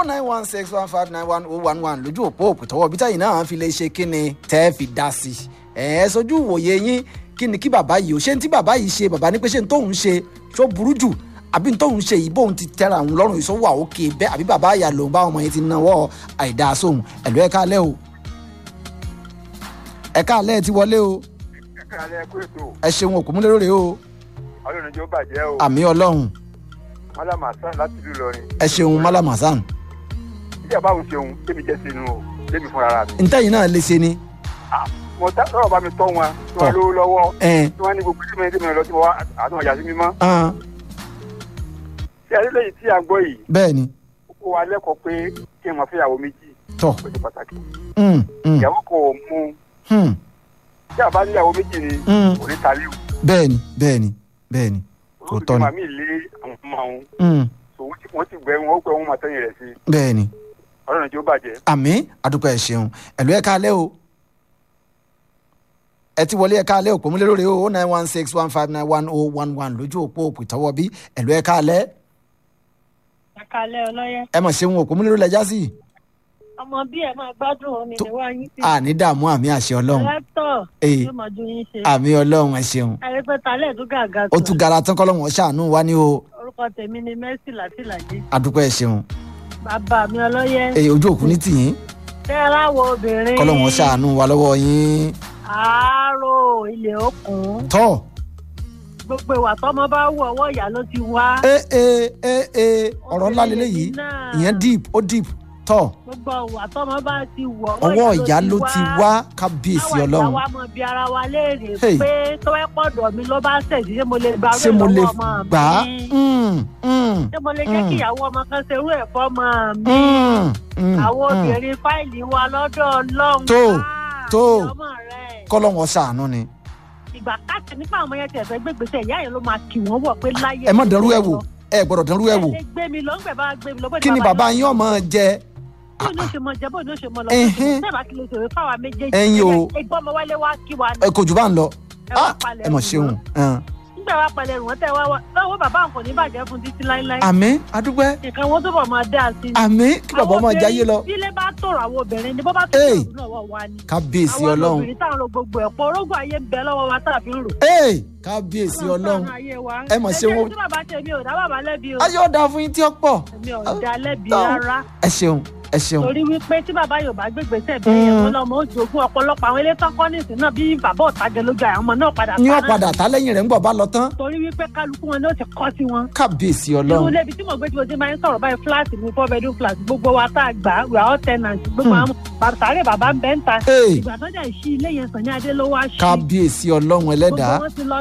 nine one six one five nine one oh one one lójú òpó òpìtọ́wọ́ bí táyì náà fi lè ṣe kí ni tẹ́ fi dá sí i ẹ̀ ẹ́ sojú ìwòye yín kí ni kí bàbá yìí ó ṣe ń tí bàbá yìí ṣe bàbá ní pé ṣé ń tóun ṣe tó burú jù àbí ń tóun ṣe yìí bóun ti tẹ́ra òun lọ́rùn ìṣòwò àwòkè bẹ́ẹ̀ àbí bàbá àyà lòun bá ọmọ yẹn ti náwó àìdáa sóhun ẹ̀lú ẹ̀ka alẹ́ o ẹ̀ka alẹ́ ti wọlé o ẹ̀ka alẹ́ kó ètò ẹ ṣeun òkúmúlérò rè o ọlọ́run jẹ́ ó bàjẹ́ o àmì ọlọ́run mọ́lá màsán láti ìlú Ìlọrin ẹ ṣeun malam hasan bí àbá òun ṣeun tèmi jẹ́ sínú o tèmi fúnra mi. ntẹ́yìn náà lè ṣe ni mo tá sọ̀rọ̀ bá mi tọ́ wọn tí wọ́n lówó lọ́wọ́ ẹ̀ tí wọ́n ní gbogbo ìdílé mi lọ sí wọn àtúnwọ̀n yàtí mímọ́. ẹ̀ tí adélẹ́yìn tí à ń gbọ́ yìí bẹ́ẹ̀ ni ó kó wa lẹ́kọ̀ọ́ pé kí n máa fẹ́ ìyàwó méjì tọ̀ ó ṣe pàtàkì. mm, mm, ìyàwó kan ò mú mm, tí àbá ní ìyàwó méjì ni mm. kò ní taliu. bẹ́ẹ̀ ni bẹ́ẹ̀ ni bẹ́ẹ̀ ni Òótọ́ ni. màmí lé àwọn ọmọ òun mm, so wọ́n ti- wọ́n ti gbẹ wọn ó pẹ́ wọn máa tẹ́yìn rẹ̀ sí bẹ́ẹ̀ ni ọlọ́run jẹ́ ó bàjẹ́. àmì àdúpẹ́ ẹ̀ ṣeun ẹ̀lú ẹ̀ka alẹ́ o ẹ ti wọlé ẹ̀ka alẹ́ òpómúlérò rè o nine one six one five nine one oh one one lójú òpó òpìtọ́wọ́ bí ẹ̀lú ẹ̀ka alẹ́ àkàlẹ̀ ọlọ́yẹ ẹ mọ̀ ṣeun òpómúlérò lẹ́jà sí i ọmọ bí ẹ máa gbádùn omi Tó- níwá yín sí àní dààmú àmì àṣẹ ọlọ́run ẹlẹ́tọ̀ Ee. yóò máa ju yín ṣe àmì ọlọ́run ẹ ṣeun ẹ̀rí pé talẹ̀ tó gàgà ó tó tún gara tán kọ́lọ́wọ́n ṣàánú wa ní o orúkọ tèmi ni Mercy Látìlájé àdúpẹ́ ẹ ṣeun bàbá mi ọlọ́yẹ èyí ojú òkú ní tìyín tẹ́lá wo obìnrin kọ́lọ́wọ́n ṣàánú wa lọ́wọ́ yín àárò ilé òkun tọ́ gbogbo ìwà tọmọ bá wù ọwọ́ ìyá ló ti wá ẹ ẹ ẹ ẹ ọ̀rọ̀ ńlá lélẹ́yìí náà. ìyẹn deep ó deep tọ́ gbogbo ìwà tọmọ bá ti wù ọwọ́ ìyá ló ti wá kábíyèsí káwa ìyá ọlọ́run wa mọ bí ara wa léèrè Hey. pé tọ́wẹ́ pọ̀dọ̀ mi ló bá ṣèṣì ṣé mo lè gba ṣé mo lè ọmọ gbà á mi Mm, mm, ṣé mo lè jẹ́ Mm. kí ìyàwó ọmọ kan ṣerú ẹ̀ fọ́mọ mi mm, mm, àwọn mm. obìnrin fáìlì wa lọ́dọ̀ ọlọ́run Tó, Ah, tó. ọmọ rẹ̀ kọ́lọ́wọ́n ṣàánú ni ìgbà káàkiri nípa àwọn ọmọ yẹn tẹ̀sẹ̀ gbégbèsè ìyá yẹn ló máa kì wọ́n wọ̀ pé láyé ẹ má dẹrú ẹ wò ẹ gbọ́dọ̀ dẹrú ẹ wò ẹ lè gbé mi lọ ńgbẹ bá gbé mi lọ bó kí ni bàbá yín ọmọ jẹ bó ní o ṣe mọ jẹ bó ní o ṣe mọ lọ Ẹhẹ́n. bẹ́ẹ̀ bá kí lè ṣòro fáwa méjèèjì Ẹ̀yin o. ẹgbọ́n ọmọ wálé wá kí wa ẹ kò jù bá ń lọ ẹ wá Ah, palẹ̀ ẹ mọ̀ ẹrù ṣeun mọ́. ẹn. nígbà wá palẹ̀ ẹrù wọn tẹ́ wá wá lọ́wọ́ bàbá àwọn kò ní bàjẹ́ fún títí láíláí àmì adúpẹ́ nǹkan wọn túbọ̀ máa dá sí i. àmì kí bàbá ọmọ Àwọn jáyé lọ obìnrin, bílé bá tòrò àwọn obìnrin ni bó bá tó Hey. tòrò náà wọ́n wá ni. kábíyèsí àwọn ọlọ́run obìnrin táwọn ro gbogbo ẹ̀pọ̀ orógùn ayé ń bẹ lọ́wọ́ wa tá a fi ń rò. ee kábíyèsí ọlọ́run ẹ mọ̀ ṣe wọn- ẹ jẹ́ tí bàbá tèmi ò dá bàbá lẹ́bi o ayé ọ̀dà fún yín tí ó pọ̀ èmi ò dá lẹ́bi Tọ́. rárá ẹ ṣeun ẹ ṣeun torí wípé tí bàbá yóò bá gbégbèsè bẹ́ẹ̀ yẹn Mm. wọn lọ́mọ ó jogún ọ̀pọ̀lọpọ̀ àwọn ilé tán kọ́ ní ìsìn náà bí bàbá ọ̀tàgẹ lójú àwọn ọmọ náà padà ní pa náà. ọ̀padà tá lẹ́yìn rẹ̀ ń gbọ̀ bá lọ tán torí wípé kálukú wọn ni ó ti kọ́ sí wọn. kábíyèsí irú ọlọ́run ilé ibi tí mo gbé tí mo ti máa ń sọ̀rọ̀ báyìí fúláàtì ní four bedroom flat gbogbo wa tá a gbà we are all tenants gbogbo Hmm. àwọn bàtàrẹ bàbá ń bẹ́ ń ta ee ìgbà tó dẹ̀ sí ilé yẹn sàn ní adé ló wá sí kábíyèsí ọlọ́run ẹlẹ́dàá gbogbo wọn ti lọ